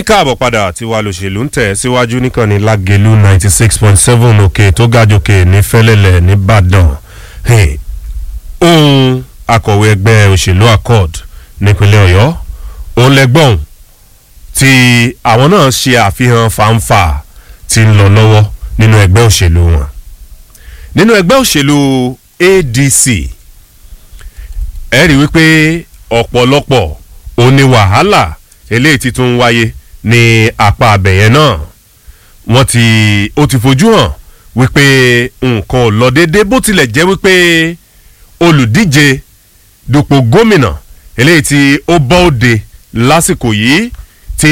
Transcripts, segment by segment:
káàbọ̀ padà tí wàá lòṣèlú ń tẹ̀ síwájú níkànnì lágẹ̀lú ninety six point seven òkè tó gàjòkè ní fẹ́lẹ́lẹ̀ nìbàdàn ohun akọ̀wé ẹgbẹ́ òṣèlú accord nípínlẹ̀ ọ̀yọ́ òun lẹ́gbọ̀n tí àwọn náà ṣe àfihàn fàǹfà tí ń lọ lọ́wọ́ nínú ẹgbẹ́ òṣèlú wọn nínú ẹgbẹ́ òṣèlú adc ẹ rí wípé ọ̀pọ̀lọpọ̀ òní wàhálà eléyìí ti tún wáyé ní apá abẹ̀yẹn náà wọ́n ti ó ti fojú hàn wípé nǹkan ò lọ déédé bó tilẹ̀ jẹ́ wípé olùdíje dupò gómìnà eléyìí tí ó bọ́ òde lásìkò yìí tí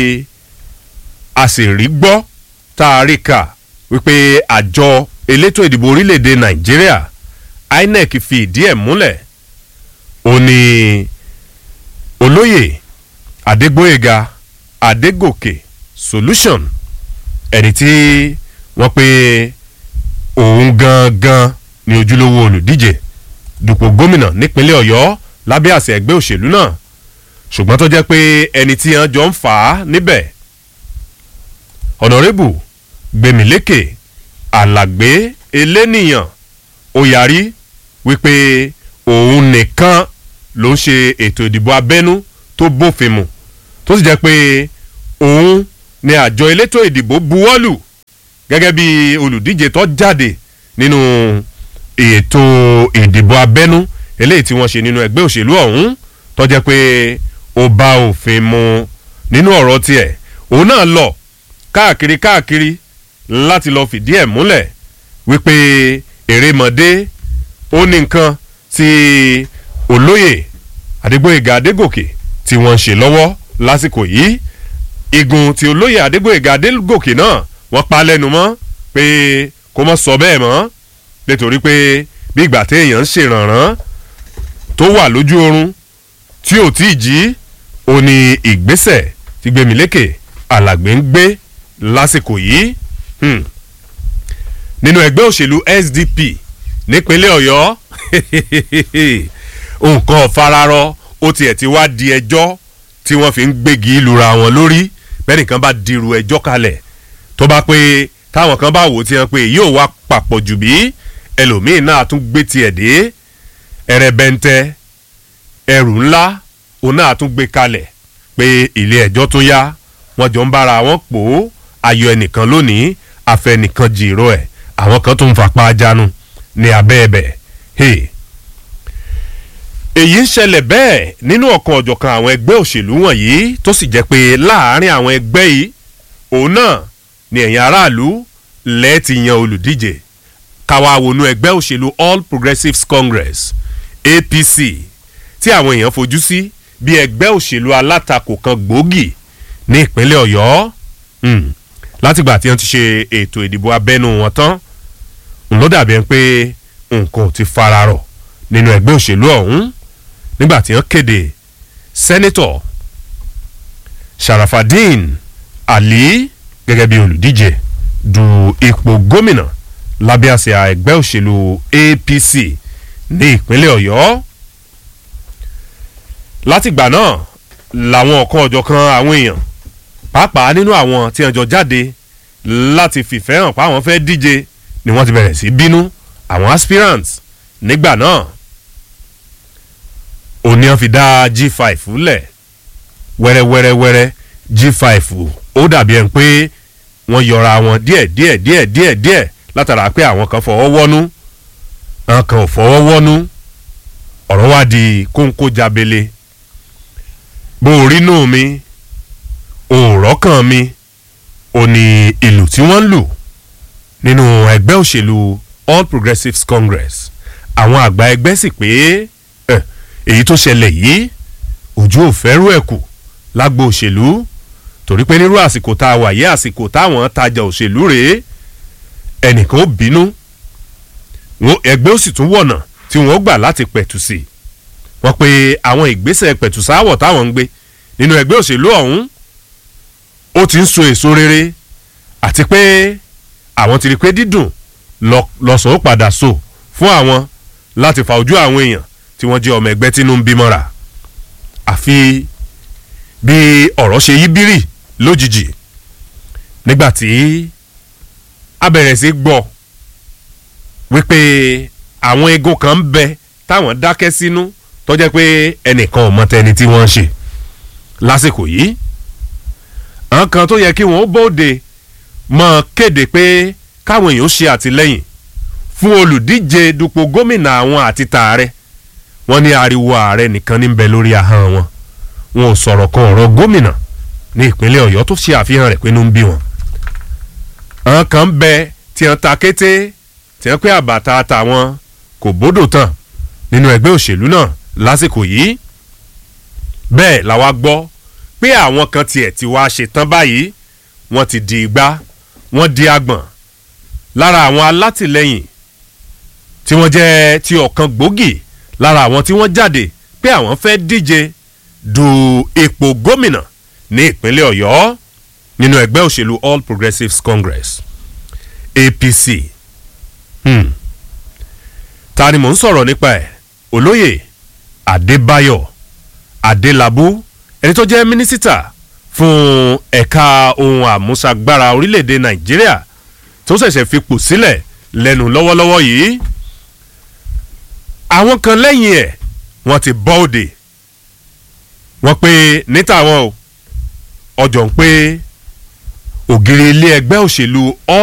a sì rí gbọ́ tá a rí kà wípé àjọ elétò ìdìbò orílẹ̀-èdè nàìjíríà inec fi ìdí ẹ̀ múlẹ̀ ó ní olóyè adégbóyèga adégòkè solution ẹni tí wọ́n pe òun gangan ni ojúlówó olùdíje dupò gómìnà nípínlẹ̀ ọ̀yọ́ lábẹ́ àṣẹ ẹgbẹ́ òṣèlú náà ṣùgbọ́n tó jẹ́ pé ẹni tí wọ́n jọ ń fà á níbẹ̀ ọ̀nàrẹ́bù gbẹ̀mílékè alàgbé elénìyàn ó yarí wípé òun nìkan ló ń ṣe ètò ìdìbò abẹ́nú tó bófin mu tó sì jẹ́ pé òun ni àjọ elétò ìdìbò buwọ́lù gẹ́gẹ́ bí olùdíje tó jáde nínú ètò ìdìbò abẹ́nú eléyìí tí wọ́n ṣe nínú ẹgbẹ́ òṣèlú ọ̀hún tó jẹ́ pé ó bá òfin mu nínú ọ̀rọ̀ tiẹ̀ òun náà lọ káàkiri káàkiri láti lọ fìdí ẹ̀ múlẹ̀ wípé erémọdé ó ní nǹkan tí olóyè adégbòyèga adégòkè tí wọ́n ń ṣe lọ́wọ́ lásìkò yìí igun tí olóyè adégbòyèga adégòkè náà wọ́n pa lẹ́nu mọ́ pé kó mọ́ sọ bẹ́ẹ̀ mọ́ nítorí pé bí ìgbà téèyàn ń ṣèrànràn tó wà lójú oorun tí ò tí ì jí ó ní ìgbésẹ̀ tí gbẹmílékè alàgbé ń gbé lásìkò yìí nínú ẹgbẹ́ òṣèlú sdp nípínlẹ̀ ọ̀yọ́ nǹkan fararọ ó tiẹ̀ ti wá di ẹjọ́ tí wọ́n fi ń gbégi lura wọn lórí bẹ́ẹ̀nìkan bá dirú ẹjọ́ kalẹ̀ tó bá pé táwọn kan bá wò ó ti hàn pé yóò wá papọ̀ jù bí ẹlòmíín náà tún gbé tiẹ̀ dé ẹrẹbẹntẹ ẹrù ńlá òun náà tún gbé kalẹ̀ pé ilé ẹjọ́ tó yá wọ́n jọ ń bára wọn pò ó ayọ̀ ẹnìkan lónìí afẹnìkan jìrò ẹ̀ àwọn kan tó ń fapá jánu ní abẹ́ ẹ̀bẹ̀ èyí ń ṣẹlẹ̀ bẹ́ẹ̀ nínú ọ̀kan ọ̀jọ̀kan àwọn ẹgbẹ́ òṣèlú wọ̀nyí tó sì jẹ́ pé láàárín àwọn ẹgbẹ́ yìí òun náà ni ẹ̀yin aráàlú lẹ́ẹ̀tì yan olùdíje káwa wọnú ẹgbẹ́ òṣèlú all progressives congress apc tí àwọn èèyàn fojú sí bí ẹgbẹ́ òṣèlú alátakò kan gbòógì ní ìpínlẹ̀ ọ̀yọ́ látìgbà tí wọ́n ti ṣe ètò ìdìbò abẹ́nú wọn tán ló dàbí ẹni pé nǹkan ò ti fararọ̀ nínú ẹgbẹ́ òṣèlú ọ̀hún nígbà tí wọ́n kéde sẹ́nẹ́tọ̀ sharafadin ali gẹ́gẹ́ bí olùdíje du ipò gómìnà lábẹ́ àsíá ẹgbẹ́ òṣèlú apc ní ìpínlẹ̀ ọ̀yọ́ látìgbà náà làwọn ọ̀kan ọ̀jọ̀kan àwọn èèyàn pàápàá nínú àwọn tí wọ́n jọ jáde láti fìfẹ́ hàn pa àwọn fẹ́ díje ni wọ́n ti bẹ̀rẹ̀ sí bínú àwọn aspirants nígbà náà òní wọn fi dá g5 lẹ̀ wẹ́rẹ́wẹ́rẹ́wẹ́rẹ́ g5 ó dàbí ẹni pé wọ́n yọra wọn díẹ̀ díẹ̀ díẹ̀ díẹ̀ díẹ̀ látara pé àwọn kan fọwọ́ wọ́nú àwọn kan ò fọwọ́ wọ́nú ọ̀rọ̀ wá di kóńkó jábele bó o rí nù mí òòrọ̀ kan mi ò ní ìlú tí wọ́n ń lù nínú ẹgbẹ́ òṣèlú all progressives congress àwọn àgbà ẹgbẹ́ sì pé èyí tó ṣẹlẹ̀ yìí ojú ò fẹ́rù ẹ̀ kù lágbo òṣèlú torí pé nírú àsìkò tá a wà yé àsìkò táwọn tajà òṣèlú rèé ẹnìkan ó bínú ẹgbẹ́ ó sì tún wọ̀nà tí wọ́n gbà láti pẹ̀tù sí i wọ́n pe àwọn ìgbésẹ̀ pẹ̀tù sáwọ̀ táwọn ń gbé nínú ẹgbẹ́ òṣèlú ọ̀hún ó ti ń so èso rere àti pé àwọn ti rí pé dídùn lọ́sàn ó padà so fún àwọn láti fa ojú àwọn èèyàn tí wọ́n jẹ́ ọmọ ẹgbẹ́ tínú ń bímọ́ra àfi bí ọ̀rọ̀ ṣe yí bírì lójijì nígbàtí a bẹ̀rẹ̀ sí gbọ́ wípé àwọn eégún kan ń bẹ táwọn dákẹ́ sínú tó jẹ́ pé ẹnìkan ò mọ tẹni tí wọ́n ń ṣe lásìkò yìí àwọn kan tó yẹ kí wọ́n bóde mọ̀ kéde pé káwọn èèyàn ṣe àtìlẹ́yìn fún olùdíje dupò gómìnà àwọn àti tààrẹ wọ́n ní ariwo ààrẹ nìkan ní bẹ lórí ahọ́n wọn wọn ò sọ̀rọ̀ kan ọ̀rọ̀ gómìnà ní ìpínlẹ̀ ọ̀yọ́ tó ṣe àfihàn rẹ̀ pé inú ń bí wọn. àwọn kan bẹ tí wọn ta kété tí wọn pé àbàtà àtàwọn kò bódò tán nínú ẹgbẹ́ òṣèlú náà lásìkò yìí bẹ́ẹ̀ làwa gbọ́ pé àwọn kan tiẹ̀ ti wá ṣetán báyìí wọ́n ti di igbá wọ́n di agbọ̀n lára àwọn alátìlẹyìn tí wọ́n jẹ́ ti ọ̀kan gbòógì lára àwọn tí wọ́n jáde pé àwọn fẹ́ díje du ipò gómìnà ní ìpínlẹ̀ ọ̀yọ́ nínú ẹgbẹ́ òṣèlú all progressives congress apc hmm. ta ni mò ń sọ̀rọ̀ nípa ẹ̀ olóyè adébáyọ̀ adélábù ẹni tó jẹ́ mínísítà fún ẹ̀ka ohun àmúṣagbára orílẹ̀-èdè nàìjíríà tó ṣẹ̀ṣẹ̀ fipò sílẹ̀ lẹ́nu lọ́wọ́lọ́wọ́ yìí àwọn kan lẹ́yìn ẹ̀ wọ́n ti bọ́ òde wọ́n pé níta wọn o ọjọ́ ń pé ògiri ilé ẹgbẹ́ òṣèlú all